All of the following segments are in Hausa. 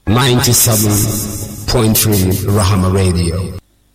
97.3 Rahama Radio.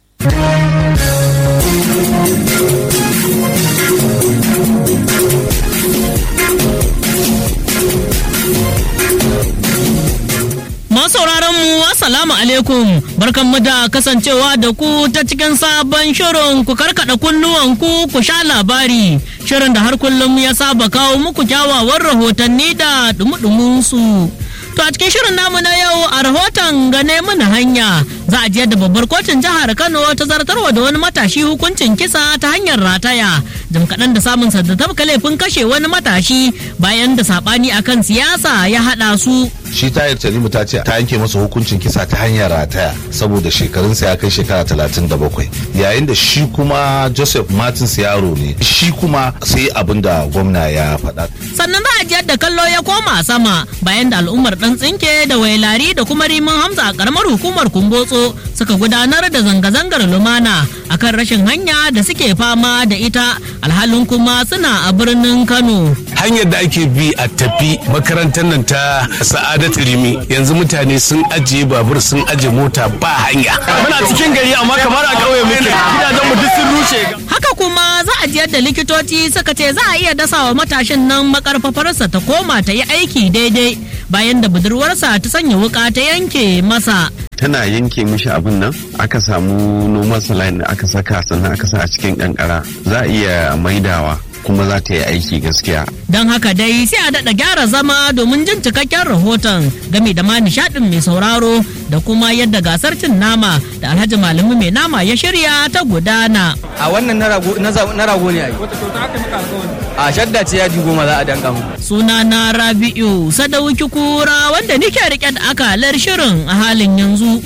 sauraron mu assalamu alaikum barkanmu da kasancewa da ku ta cikin sabon shirin ku karkada kunnuwan ku ku sha labari shirin da har kullum ya saba kawo muku kyawawan rahotanni da dumudumin su To a cikin shirin namu na yau a rahoton gane mana hanya za a jiyar da babbar kotun jihar Kano ta zartarwa da wani matashi hukuncin kisa ta hanyar rataya jim kaɗan da samun da tabka laifin kashe wani matashi bayan da saɓani akan siyasa ya haɗa su. shi tayar tanimu ta ce ta yanke masa hukuncin kisa ta hanyar rataya saboda shekarunsa ya kai shekara talatin da bakwai yayin da shi kuma joseph martins yaro ne shi kuma sai abin da gwamna ya faɗa sannan za a jiyar da kallo ya koma sama bayan da al'ummar dan tsinke da wailari da kuma rimin hamza a karamar hukumar kumbotso suka gudanar da zanga-zangar lumana akan rashin hanya da suke fama da ita alhalin kuma suna a birnin kano hanyar da ake bi a tafi makarantar nan ta sa'adat rimi yanzu mutane sun ajiye babur sun ajiye mota ba hanya muna cikin gari amma kamar a ƙauye muke gidajen mu duk sun rushe haka kuma za a jiyar da likitoci suka ce za a iya dasawa matashin nan makarfafarsa ta koma ta yi aiki daidai bayan da budurwarsa ta sanya wuka ta yanke masa tana yanke mishi abin nan aka samu noman saline da aka saka sannan aka sa a cikin kankara za a iya maidawa kuma za ta yi aiki gaskiya. Don haka dai sai a daɗa gyara zama domin jin cikakken rahoton game da ma nishaɗin mai sauraro da kuma yadda gasar cin nama da alhaji malami mai nama ya shirya ta gudana. a wannan na rago ne a yi a shadda ce yaji goma za a danka mu Suna na Rabi'u Sadauki Kura wanda nike rike da akalar shirin a halin yanzu.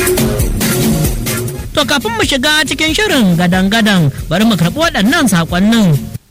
To kafin mu shiga cikin shirin gadan-gadan bari mu karɓi waɗannan saƙonnin.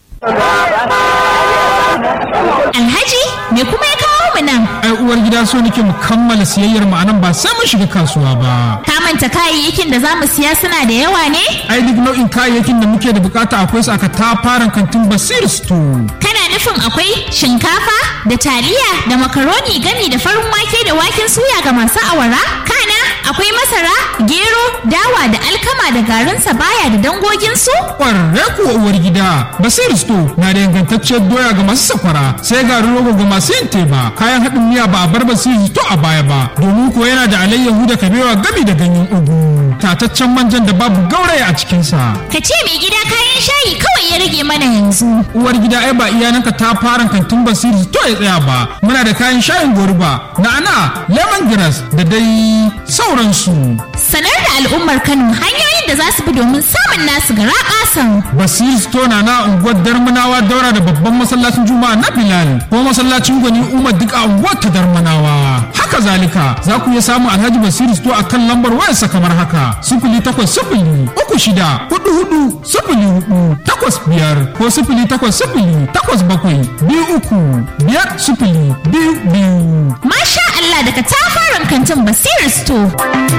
Alhaji me kuma ya kawo mu nan? ai uwar gida so nake mu kammala siyayyar mu anan ba sai mun shiga kasuwa ba Ka manta kayayyakin da za mu siya suna da yawa ne? ai duk nau'in kayayyakin da muke da bukata akwai su aka tafaran kantin basir store Kana nufin akwai shinkafa da taliya da makaroni gami da farin wake da waken suya ga masu awara? Kana akwai masara, gero, dawa da alkama da garin sabaya da dangoginsu? kwararre kuwa uwar gida basir store na da ingantacciyar doya ga masu sakwara sai garin rogo ga masu yin teba kayan haɗin miya ba a bar basir store a baya ba domin ko yana da alayyahu da kabewa gami da ganyen ugu tataccen manjan da babu gauraya a cikinsa Ka ce mai gida kayan shayi kawai ya rage mana yanzu. uwar gida ai ba iyananka ta fara kantin basiri to ya tsaya ba muna da kayan shayin goruba na'ana lemongrass da dai sauransu Sanar da al'ummar Kano hanyoyin da za su bi domin samun nasu gara ƙasan. basiri store na na unguwar darmanawa daura da babban masallacin juma'a na bilal ko masallacin gwani umar duk a unguwar ta darmanawa haka zalika za ku iya samun alhaji basiri store a kan lambar wayarsa kamar haka sifili takwas sifili uku shida hudu hudu sifili hudu takwas biyar ko sifili takwas sifili takwas bakwai biyu uku biyar sifili biyu biyu Masha Allah daga tafaran kantin Basir Store.